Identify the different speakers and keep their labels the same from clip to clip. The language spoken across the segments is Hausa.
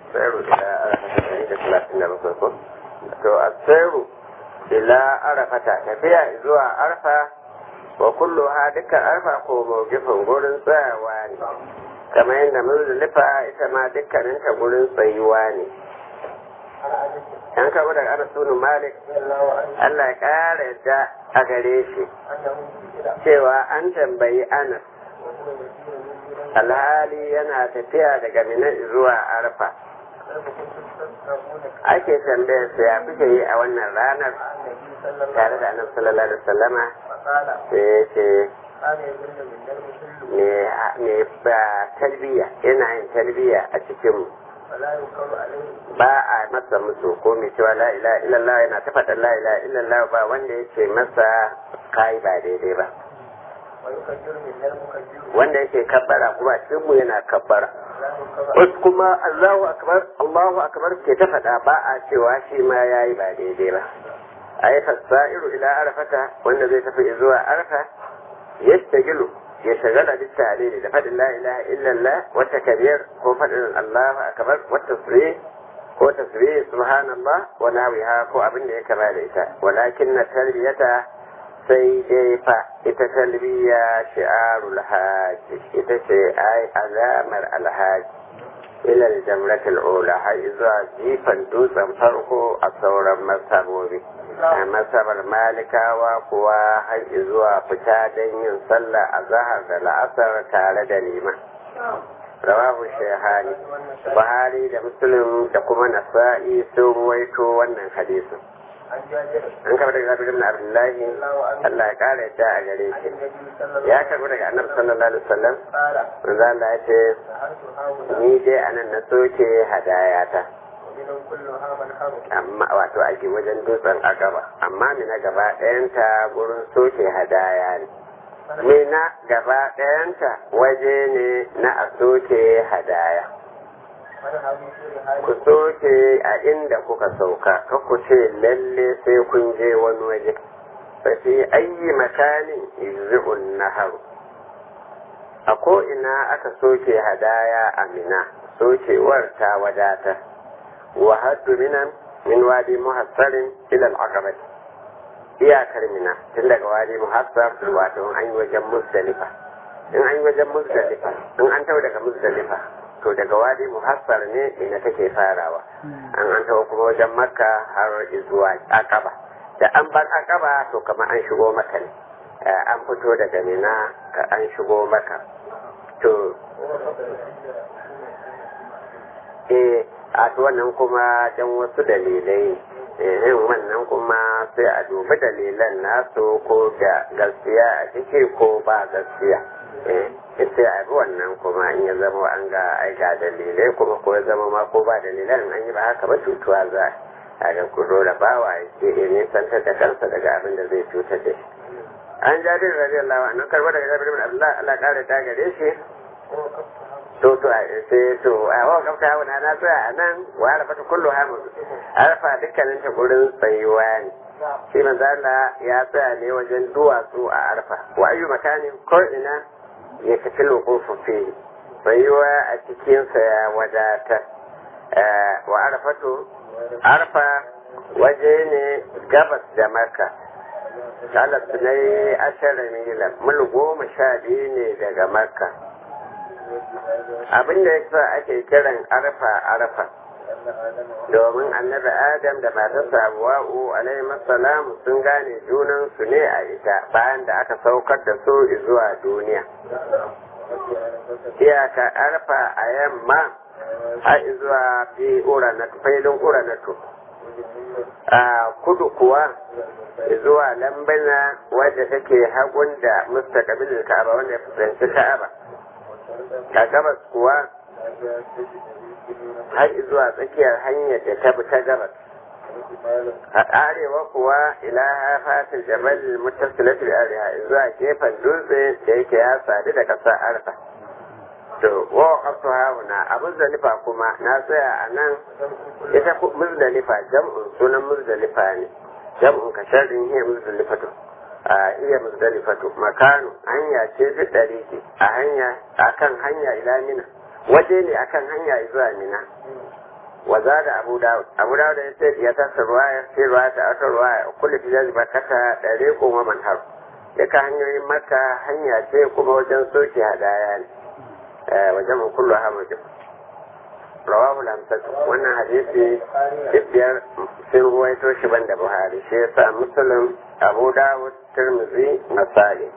Speaker 1: asairu ila arafata da talatin da bakwai ko to asairu ila arafata tafiya zuwa arfa wa kullu ha dukkan arfa ko mawgifin gurin tsayawa ne kamar yadda muzdalifa ita ma dukkaninta gurin tsayuwa ne an karɓi daga anas bin malik Allah ya ƙara yadda a gare shi cewa an tambayi anas alhali yana tafiya daga mina zuwa arfa ake tambayar sa ya kuke yi a wannan ranar tare da annabi sallallahu alaihi wasallama sai ya ce me ba talbiya yana yin talbiya a cikin ba a masa musu ko mai cewa la ilaha illallah yana ta faɗa la ilaha illallah ba wanda ya ce masa kai ba daidai ba wanda yake kabbara kuma cikin mu yana kabbara wasu kuma Allahu akbar Allahu akbar ke ta faɗa ba a cewa shi ma yayi ba daidai ba ai fasairu ila arfata wanda zai tafi zuwa arfa yastagilu ya shagala da tare da faɗin la ilaha illallah wata kabiyar ko faɗin Allahu akbar wata tasbih ko tasbih subhanallah wa nawiha ko abin da ya kama da ita walakin na tarbiyata sai dai fa ita talbiya shi'arul haji ita ce ai alamar alhaji ila jamratul ula har zuwa jifan dutsen farko a sauran masabobi a masabar malikawa kuwa har zuwa fita don yin sallah a zahar da la'asar tare da liman rawahu shehani buhari da muslim da kuma nasa'i sun ruwaito wannan hadisin an kama daga zafi ibn abdullahi Allah ya kara yadda a gare shi ya karbi daga annabi sallallahu alaihi wasallam manzo Allah ya ce ni dai anan na soke hadayata amma wato ake wajen dutsen a gaba amma mina gaba ɗayanta gurin soke hadaya ne mina gaba ɗayanta waje ne na a soke hadaya ku soke a inda kuka sauka ka ku ce lalle sai kun je wani waje fa fi ayi makanin yuzun nahar a ko ina aka soke hadaya a mina sokewar ta wadata wa haddu minan min wadi muhassarin ila al iyakar mina tun daga wadi muhassar wato an yi wajen muzdalifa in an yi wajen muzdalifa in an tau daga muzdalifa to daga wadi muhassar ne ina take farawa an an tawo kuma wajen makka har zuwa akaba da an bar akaba to kamar an shigo maka ne an fito daga mina ka an shigo maka to eh a to wannan kuma dan wasu dalilai eh wannan kuma sai a dubi dalilan nasu ko da gaskiya a ciki ko ba gaskiya eh sai a bi wannan kuma in ya zama an ga ai ga dalilai kuma ko ya zama ma ko ba dalilan an yi ba haka ba cutuwa za a ga ku da bawa ya ce ya nisantar da kansa daga abin da zai cutar da shi an jabir radiyallahu anhu karba daga jabir bin abdullah Allah kare ta gare shi to to sai to a wa kafta wani na tsaya a nan wa arafa ta kullu hamu arafa dukkanin ta gurin tsayuwa ne shi manzo Allah ya tsaya ne wajen duwatsu a arafa wa ayu makanin ko ina ya tafi lokofu fi tsayuwa a cikinsa ya wadata wa arafatu arfa waje ne gabas da maka kalas na yi ashirin mila mil goma sha biyu ne daga makka abin da ya sa ake kiran arfa arfa domin annabi adam da matarsa abuwa'u alaihi salam sun gane junansu ne a ita bayan da aka saukar da su zuwa duniya iyaka arfa a yamma har zuwa fi uranatu failin uranatu a kudu kuwa zuwa lambana wadda take hagun da mustaqabilin ka'aba wanda ya fuskanci ka'aba a gabas kuwa har zuwa tsakiyar hanyar da ta bi ta gabas a arewa kuwa ila fatin jabal mutasilatul arewa zuwa gefen dutse da yake ya sadu da ƙasar arfa to wa qaftu hauna a muzdalifa kuma na tsaya a nan ita muzdalifa jam'un sunan muzdalifa ne jam'un ka sharrin hiya muzdalifatu a iya muzdalifatu makanu hanya ce ta ɗari a hanya akan hanya ila mina waje ne akan hanya zuwa mina wa zada abu dawud abu dawud ya ce ya tasa ruwaya sai ruwaya ta aka ruwaya kullu tijazi bakata dare ko wa manhar duka hanyoyin maka hanya ce kuma wajen soke hadaya ne wajen mun kullu hamadu rawahu lamsat wannan hadisi duk biyar sun ruwaito shi banda buhari shi yasa muslim abu dawud tirmidhi nasa'i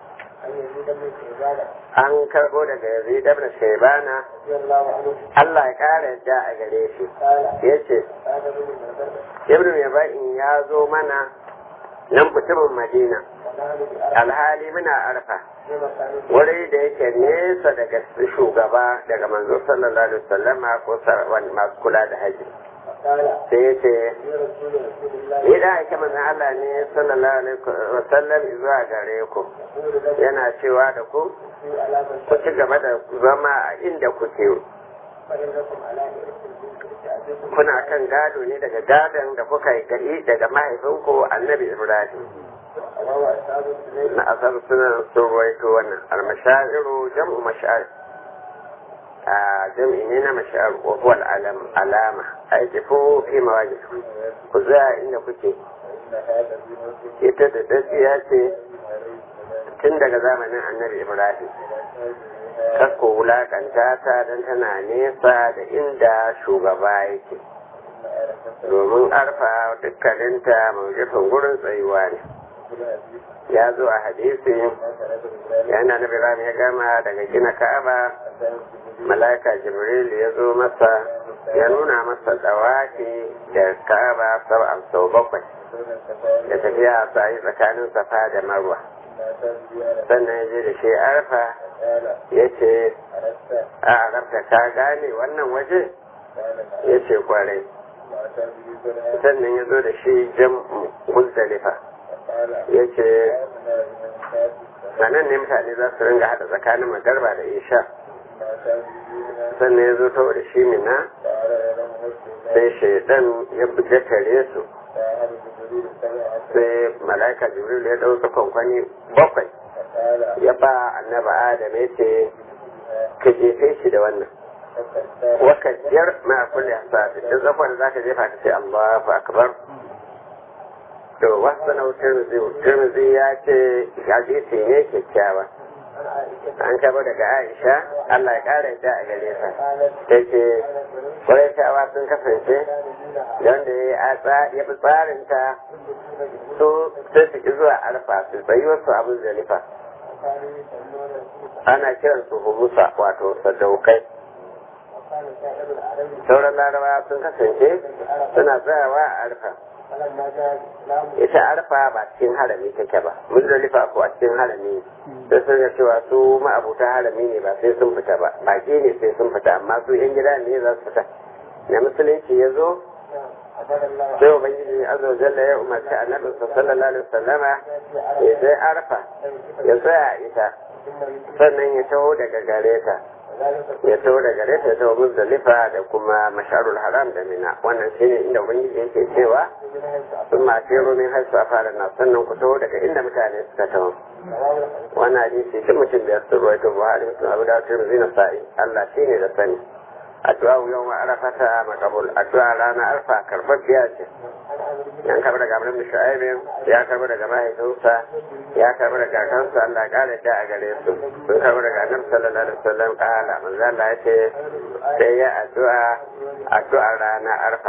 Speaker 1: an karbo daga yazid ibn shaybana Allah ya kara yadda a gare shi yace ibn yabain ya zo mana nan mutumin madina alhali muna arfa wuri da yake nesa daga shugaba daga manzo sallallahu alaihi wasallam ko masu kula da haji sai ya ce ni da ake manzan Allah ne sallallahu alaihi wasallam zuwa gare ku yana cewa da ku ku ci gaba da zama a inda kuke kuna kan gado ne daga gadon da kuka yi gari daga mahaifinku annabi ibrahim na asar suna sun ruwaito wannan almasha'iru jam'u masha'ir a jam'i ne na masha'ir wa huwa alama a yi tafi fi mawajin ku za inda kuke ita da datsiya ce tun daga zamanin annabi ibrahim kakko wulakanta ta don tana nesa da inda shugaba yake domin arfa dukkaninta maujifin gurin tsayuwa ne ya zo a hadisi yana na biram ya gama daga gina ka'aba mala'ika jibril ya zo masa ya nuna masa dawaki da ka'aba sab'an sau bakwai da tafiya sa'i tsakanin safa da marwa sannan ya je da shi arfa ya ce a arabta ka gane wannan waje ya ce kwarai sannan ya zo da shi jan muzdalifa ya ce sanan ne mutane za su ringa hada tsakanin magarba da isha sannan ya zo ta da shi mina sai shaidan ya buga tare su sai mala'ika jibril ya ɗauka kwankwani bakwai ya ba annaba adam ya ce ka jefe shi da wannan wakajiyar ma kulli hasafi duk zafon da zaka jefa ka ce Allahu akbar to wasu na tirmizi ya ce hadisi ne kyakkyawa an kaba daga aisha allah ya kara yadda a gare ta ta ce kwarai sun kasance wanda ya fi tsarinta su sai su ki zuwa alfa su tsayi wasu abin zalifa ana kiran su humusa wato sadaukai sauran larabawa sun kasance suna tsayawa a arfa ita arfa ba cikin harami take ba muzdalifa ko a cikin harami sai sun ga cewa su ma'abuta harami ne ba sai sun fita ba baki ne sai sun fita amma su yan gida ne za su fita na musulunci ya zo sai ubangiji azza wa jalla ya umarci annabi sallallahu alaihi wasallama ya je arfa ya tsaya ita sannan ya taho daga gare ta ya taho daga gare ta ya taho muzdalifa da kuma masharul haram da mina wannan shine inda ubangiji yake cewa sun ma kero min haisu a fara na sannan ku taho daga inda mutane suka taho wannan hadisi shi mutum biyar sun ruwaito buhari mutum abu da turmi zina sa'i allah shine da sani addu'a yau ma arafata makabul addu'a rana arfa karɓar biya ce yan karɓar daga abin shu'aibin ya karɓar daga mahaifinsa ya karɓar daga kansa Allah ƙara da a gare su sun karɓar daga annabi sallallahu alaihi wasallam ƙala manzo Allah ya ce sai ya addu'a addu'a rana arfa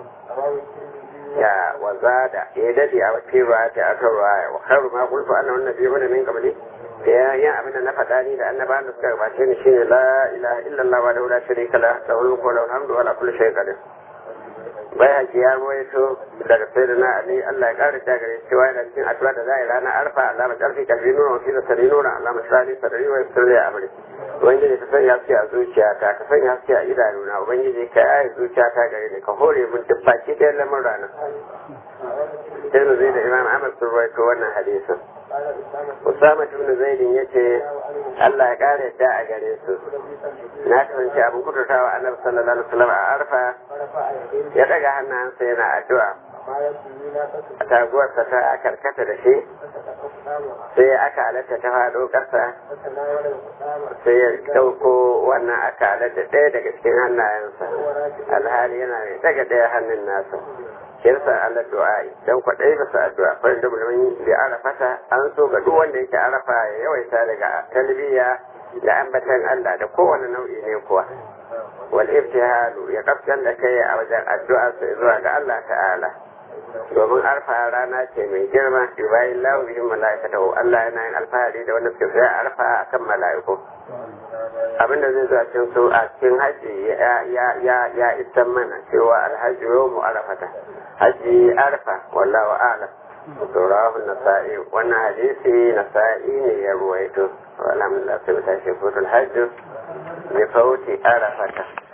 Speaker 1: ya wazada ya dade a cikin ruwa ta aka ruwa wa khairu ma qultu anna annabi mana min qabli ya yin abin da na faɗa ni da annabawan da suka gabace ni shine la ilaha illallah wa la sharika la lahul mulku wa lahul hamdu wa la kulli shay'in qadir bai haji ya ruwaito daga sai da na ali Allah ya kare ta gare cewa yana cikin addu'a da za a yi ranar arfa Allah mai karfi kalbi nuna wa fisa sari nuna Allah mai sani sadari wa sirri a amri ubangiji ka sanya haske a zuciyata ka sanya haske a idanuna ubangiji ka yaye zuciyata gare ni ka hore min duk baki ɗayan lamar rana sai mu zai da imam ahmad sun ruwaito wannan hadisin Usama ibn Zaidin yace Allah ya kare yadda a gare su na kasance abin kudurtawa annabi sallallahu alaihi wasallam a arfa ya daga hannayensa yana addu'a taguwarsa ta karkata da shi sai aka halatta ta faɗo ƙasa sai ya ɗauko wannan aka halatta ɗaya daga cikin hannayensa alhali yana mai daga ɗaya hannun nasa kirsa ala du'a'i dan kwaɗai bisa addu'a farin da mulmin bi arafata an so ga duk wanda yake arafa ya yawaita daga talbiya da ambatan Allah da kowane nau'i ne kuwa wal ibtihalu ya kaftan da kai a wajen addu'a sai zuwa ga Allah ta'ala domin arfa rana ce mai girma bayan lahu bihin mala'ikatahu Allah yana yin alfahari da wanda suke sai arfa akan mala'iku abinda zai zuwa cikin su a cikin haji ya ya ya isan mana cewa alhaji yawmu arafata haji arfa wallahu a'lam turahu nasa'i wannan hadisi nasa'i ne ya ruwaito alhamdulillah sai ta shi futul hajj bi fauti arafata